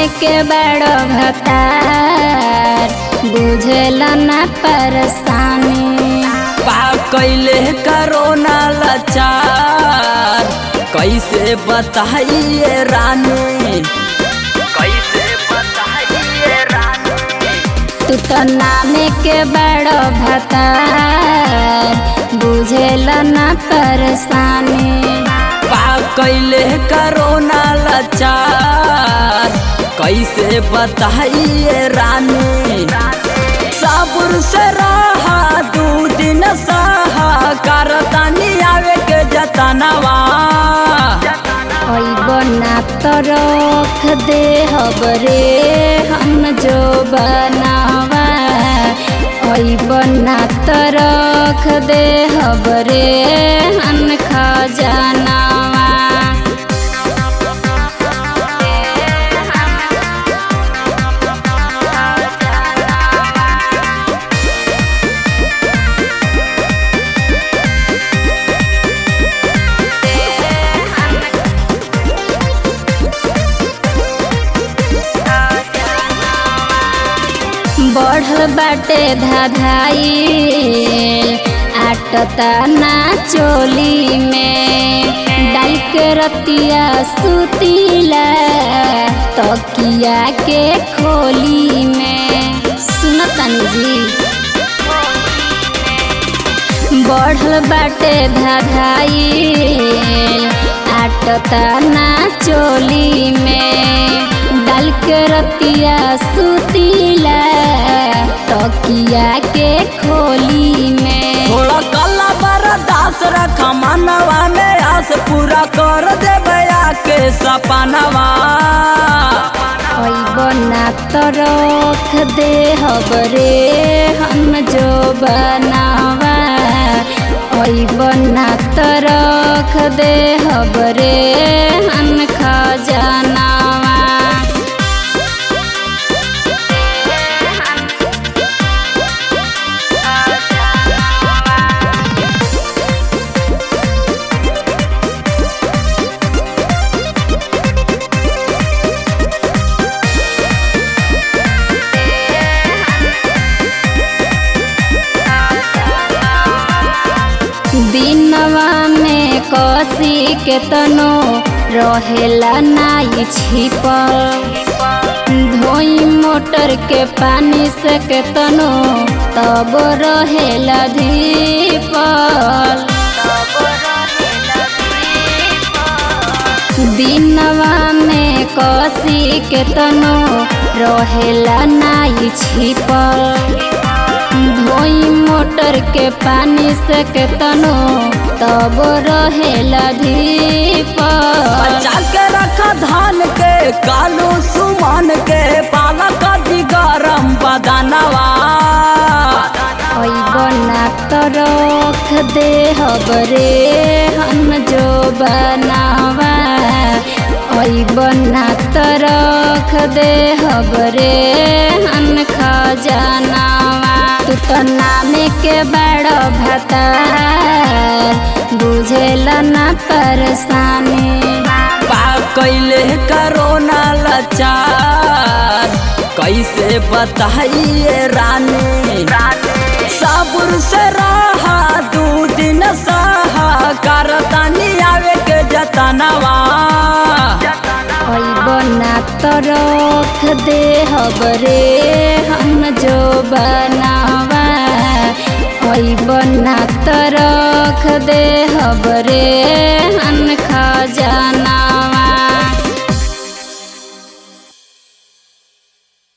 के बड़ो भतार बुझल न परेशानी पा कैले करोना लाचार कैसे बताइए रानी कैसे बताइए रानी तू तो नामे के बड़ो भतार बुझल न परेशानी पा कैले करोना लाचार कैसे बताइए रानी साबुर से रहा दू दिन सहा करतानी आवे के जतनवा ओइब ना तो रख दे हबरे हम जो बनावा ओइब ना तो रख दे हबरे हम खजानावा बढ़ल बाटे धाधाई आटता ना चोली में डाल के रतिया सुतीला तकिया के खोली में सुनतनी जी बढ़ल बाटे धाधाई आटता ना चोली में डाल के रतिया सुतीला तकिया के खोली में थोड़ा कला बरदास रख मनवा में आस पूरा कर देवे आके सपनवा ओइब ना तो रख दे हबरे हम जो बनावा ओइब ना तो रख दे हबरे हम खजानावा दिनवा में कसी के तनो रहेला नाई छिपल धोई मोटर के पानी से के तनो तब रहेला धीपल दिनवा में कसी के तनो रहेला नाई छिपल धोई मोटर के पानी से के तनो तब रहेला धीपल बचा के रख धान के कालू सुमन के पालक दी गरम बदनवा ओइब ना तो रख दे हबरे हम जो बनावा ओइब ना तो रख दे हबरे हम खजानावा तू तो नामे के बड़ो भतार बुझेल न परेशानी पा कैले करोना लाचार कैसे बताइए रानी साबुर से रहा दू दिन सहा करतानी आवे के जतनवा ओइब ना तो रख दे हबरे हम जो बनावा ओइब ना तो रख दे हबरे हम खजाना